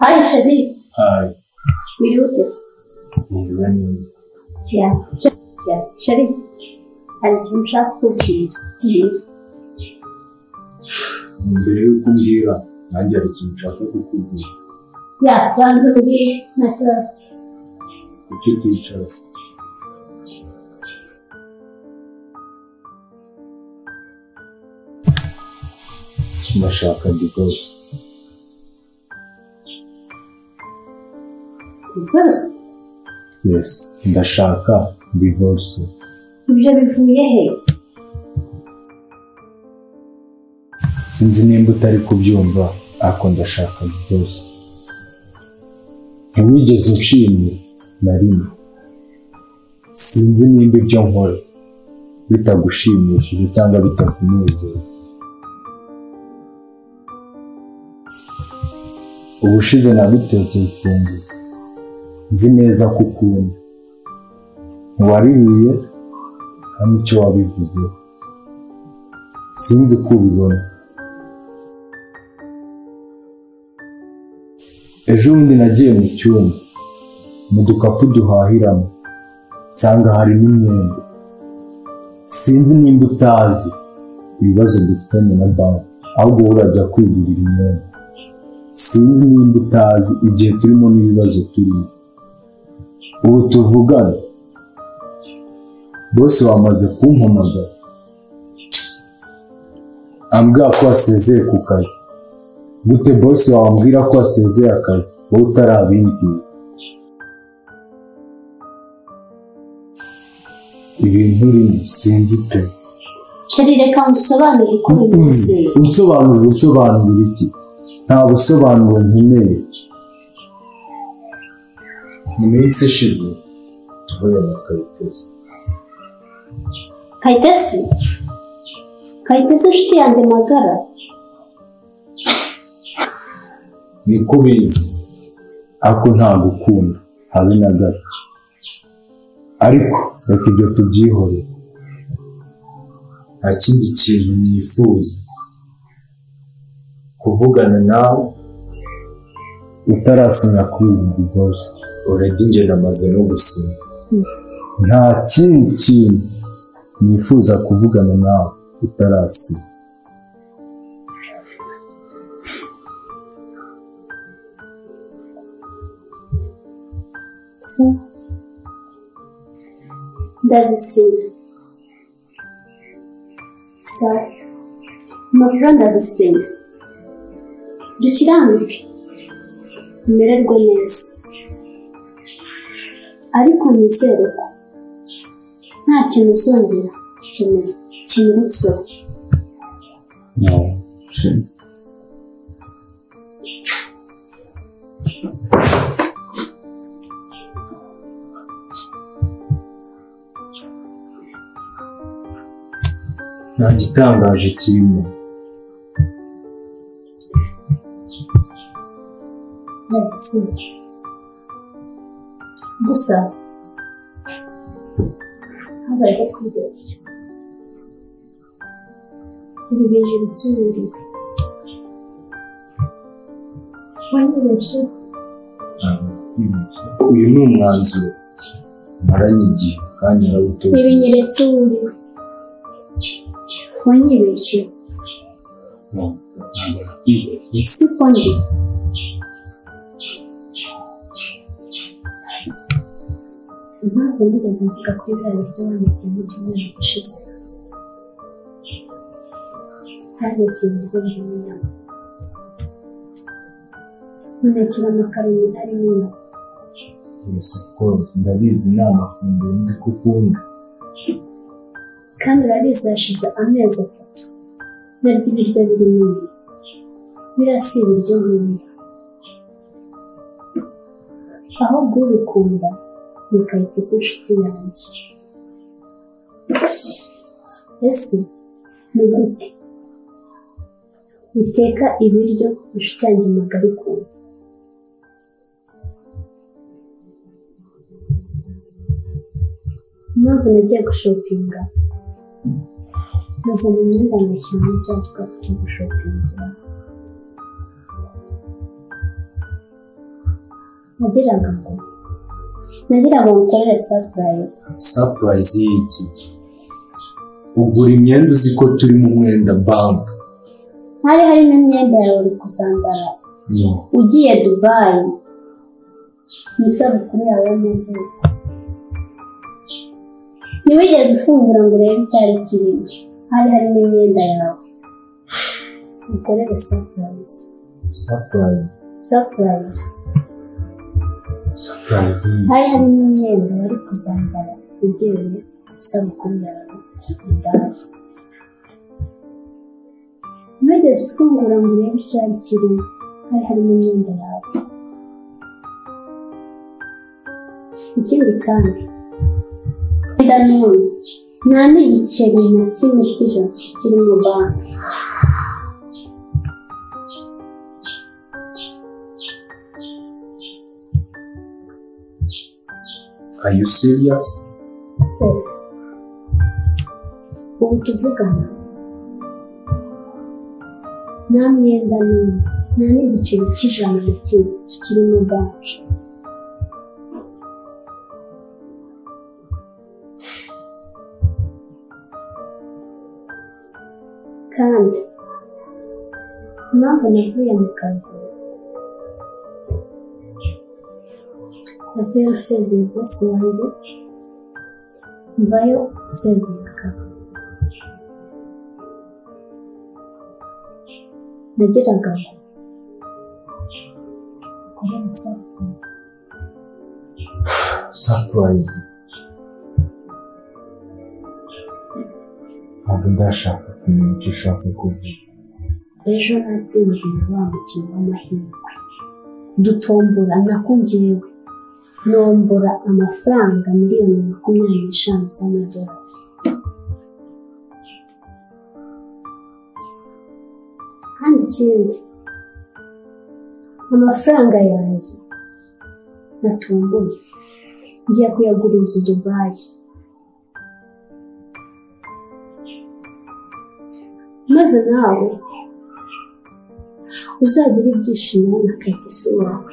Hari Sharifa, Hayi, wiriwe mwiriwe neza. ute Sharifa hari ikintu ushaka kubwira Mbere y'uko umbwira, nanjye hari ikintu nshaka kukubwira. ya banza ubwire nta kibazo Kuki uticara? Ndashaka divorce. divorce Yes, ndashaka divorce. ibyo bivuye he Sinzi nimba utari kubyumva, ariko ndashaka divorce. Ntiwigeze unshimye na rimwe. Sinzi nimba ibyo nkora bitagushimishije cyangwa bitakunogeye. ubushize nagutekeye ifunguro nzi neza ko ukunda ntiwabiriye nta n'icyo wabivuzeho sinzi ko ubibona ejo bundi nagiye mu cyumba mu dukapu duhahiramo nsanga harimo imyenda sinzi nimba utazi ibibazo dufitanye na banki ahubwo urajya kwigurira imyenda sinzi nimba utazi igihe turimo n'ibibazo turimo ubu tuvugana bose bamaze kumpamagara ambwira ko wasezeye ku kazi gute bose wambwira ko wasezeye akazi wowe utarabimbwira ibintu urimo sinzi pe Shari reka ngusobanurire uko bimeze unsobanurira unsobanurira iki nta busobanuro nkeneye mu minsi ishize tuhuye na kayitesi kayitesi kayitesi inshuti yanjye magara niko bizi ariko ntabwo ukunda habe na gato ariko reka ibyo tubyihore nta kindi kintu nifuza kuvugana nawe utarasinya kuri izi divorce urajya ingendo amaze no gusinya nta kindi kintu nifuza kuvugana nawe utarasinya se ndazisinya sawa impapuro ndazisinya dukiranuke umererwe neza ariko nizere ko nta kintu uzongera gukenera kinyurutseho no sure. nta gitangaje kirimo ndazisinya gusa habayeho kwibeshya ibi bintu by'umuriro wanyibeshyeho uyu ni umwanzuro maranye igihe kandi narawuteguye ntibinyeretse uburiro wanyibeshye siko ndi impamvu ndigeze mvuga ko ibirayi by'abanyabyo mu cyumweru gishize hari ikintu byo bimenyamo munekera amakaroni arimo inyama Yes, of course. ndabizi ni amafunguro nzi ko ukunda kandi urabizi hashize amezi atatu narya ibiryo birimo inyama birasi ibiryo nkunda aho ubikunda bikayikoza inshuti yanjye ese ni gute uteka ibiryo ushitange amagari ku nda impamvu nagiye gushopinga nazanye imyenda yanashyize muri bya dukapu byo gushopingira nagiraga ngo nagiraga ngo ukorere sapurayizi sapurayizi y'iki ugura imyenda uzi ko turi mu mwenda banki hari harimo imyenda yawe uri kuzambara no ugiye dubayi mu isabukuru yawe y'amavuko ntiwigeze ufungura ngo urebe icyari kirimo hari harimo imyenda yawe ukorere sapurayizi sapurayizi sapurayizi sapurayizi hari y'iki harimo imyenda wari kuzambara ugiye mu isabukuru yawe dubayi ntiwigeze ufungura ngo urebe icyari kirimo hari harimo imyenda yawe ikindi kandi wenda n'ubu nta n'igiceri na kimwe cy'ijana kiri mu banki are you serious twese ubu tuvugana nta mwenda n'umwe nta n'igiceri cy'ijana na kimwe kiri mu banki kandi impamvu navuye mu kazi navuye gusezera bose wanjye mvayo gusezera akazi nagiraga ngo ukore gusakuza sapurayizi ntabwo ndashaka kumenya icyo ushaka kuvuga ejo natsindiye wa mukino w'amahirwe dutombora nakungiyewe nombora amafaranga miliyoni makumyabiri n'eshanu z'amadolari kandi ikindi amafaranga yanjye natomboye ngiye kuyaguriza i dubayi maze nawe uzagira ibyishimo na kayitesi wawe